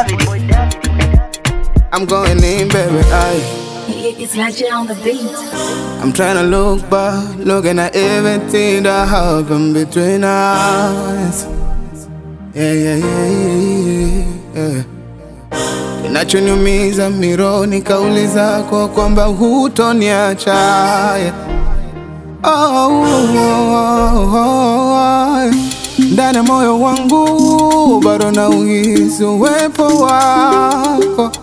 David. I'm going in, baby. Aye. It's like on the beat. I'm trying to look back, looking at everything that happened between us. Yeah, yeah, yeah, yeah, yeah. Kinachoniumiza mironi kauli zako kwamba hutoniacha. Yeah. Oh, oh, oh, oh, oh. Ndani ya moyo wangu bado nauhisi uwepo wako.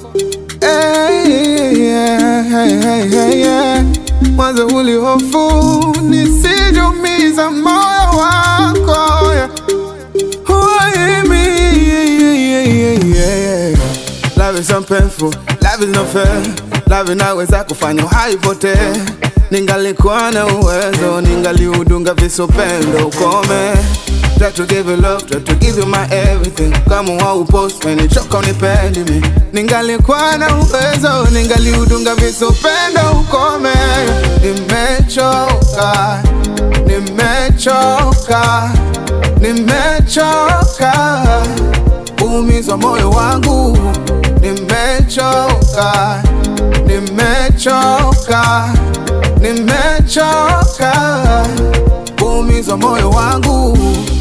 Hey, yeah, hey, hey, hey, yeah. Mwanzo ulihofu nisijumiza moyo wako yeah. Why me? Yeah, yeah, yeah, yeah, yeah. Love is so painful, love is not fair. Love inaweza kufanya haipotee. Ningalikuwa na uwezo, ningaliudunga visupendo ukome. Try to give you love, try to give you my everything. Kama waupost when nichoka unipendi mi. Ningalikuwa na uwezo, ningaliudunga visupendo ukome. Nimechoka, nimechoka, nimechoka kuumizwa moyo wangu. Nimechoka, nimechoka, nimechoka kuumizwa moyo wangu.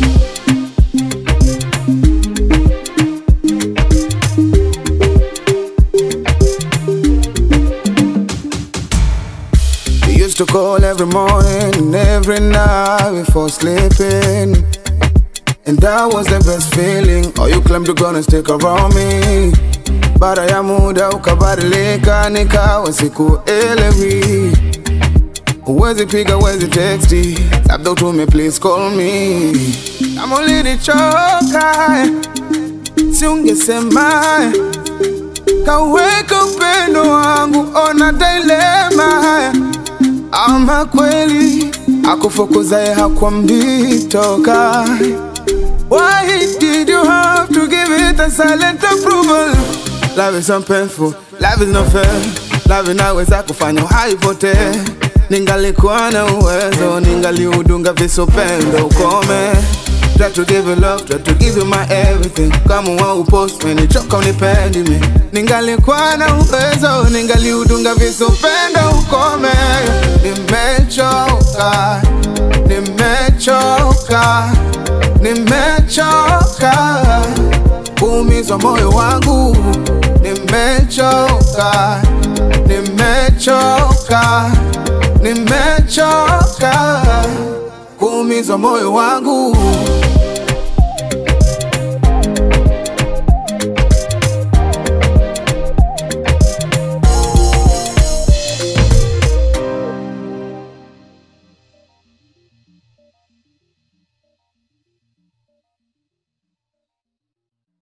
We used to call every morning and every night before sleeping. And that was the best feeling. Oh, you claimed you're gonna stick around me. Baada ya muda ukabadilika, nikawa sikuelewi. Huwezi piga, huwezi texti, labda utume please call me. Kama ulinichoka, si ungesema kaweka upendo wangu, ona dilema ama kweli akufukuzaye hakwambii toka. Why did you have to give it a silent approval? Love is so painful, love is not fair. Love inaweza kufanya haipotee. Ningalikuwa na uwezo, ningaliudunga visupendo ukome. Try to give you love, try to give you my everything. Kama waupost when nichoka unipendi mi. Ningalikuwa na uwezo, ningaliudunga visupendo ukome. Nimechoka, nimechoka, nimechoka kuumizwa moyo wangu. Nimechoka, nimechoka, nimechoka kuumizwa moyo wangu.